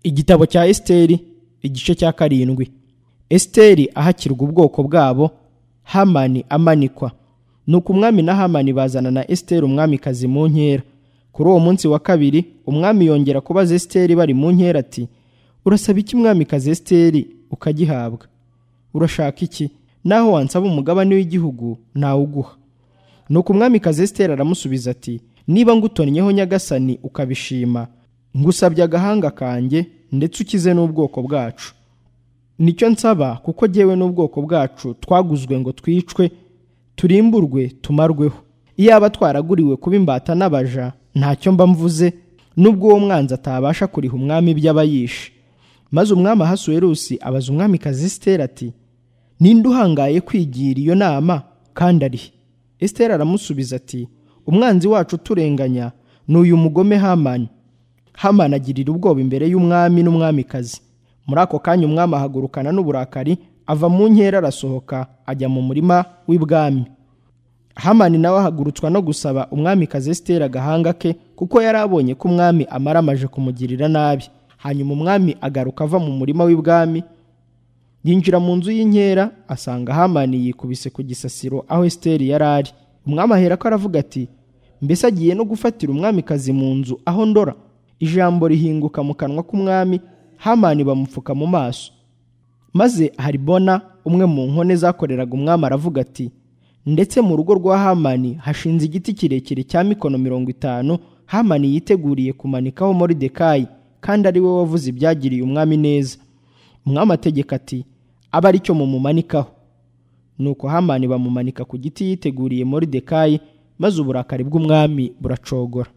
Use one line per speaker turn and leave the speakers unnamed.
igitabo cya esiteri igice cya karindwi esiteri ahakirwa ubwoko bwabo hamani amanikwa nuko umwami na hamani bazana na esiteri umwamikazi mu nkera kuri uwo munsi wa kabiri umwami yongera kubaza esiteri bari mu nkera ati urasaba iki umwamikazi esiteri ukagihabwa urashaka iki naho wansaba umugabane w'igihugu nawuguha nuko umwamikazi esiteri aramusubiza ati niba ngutonnyeho nyagasani ukabishima ngusabye agahanga kanjye ndetse ukize n'ubwoko bwacu nicyo nsaba kuko jyewe n'ubwoko bwacu twaguzwe ngo twicwe turimburwe tumarweho iyaba twaraguriwe kuba imbata n'abaja ntacyo mba mvuze n'ubwo uwo mwanzi atabasha kuriha umwami iby'abayishe maze umwami ahasuwerusi abaza umwamikazi esiteri ati ninde uhangaye kwigira iyo nama kandi arihe esiteri aramusubiza ati umwanzi wacu uturenganya ni uyu mugome hamani hamani agirira ubwoba imbere y'umwami n'umwamikazi muri ako kanya umwami ahagurukana n'uburakari ava mu nkera arasohoka ajya mu murima w'ibwami hamani nawe ahagurutswa no gusaba umwamikazi esiteri agahanga ke kuko yari abonye ko umwami amaramaje kumugirira nabi hanyuma umwami agaruka ava mu murima w'ibwami yinjira mu nzu y'inkera asanga hamani yikubise ku gisasiro aho esiteri yari ari umwami ahera ko aravuga ati mbese agiye no gufatira umwamikazi mu nzu aho ndora ijambo rihinguka mu kanwa k'umwami hamani bamupfuka mu maso maze haribona umwe mu nkone zakoreraga umwami aravuga ati ndetse mu rugo rwa hamani hashinze igiti kirekire cya mikono mirongo itanu hamani yiteguriye kumanikaho moridekayi kandi ari we wavuze ibyagiriye umwami neza umwami ategeka ati abe ari cyo mumumanikaho nuko hamani bamumanika ku giti yiteguriye moridekayi maze uburakari bw'umwami buracogora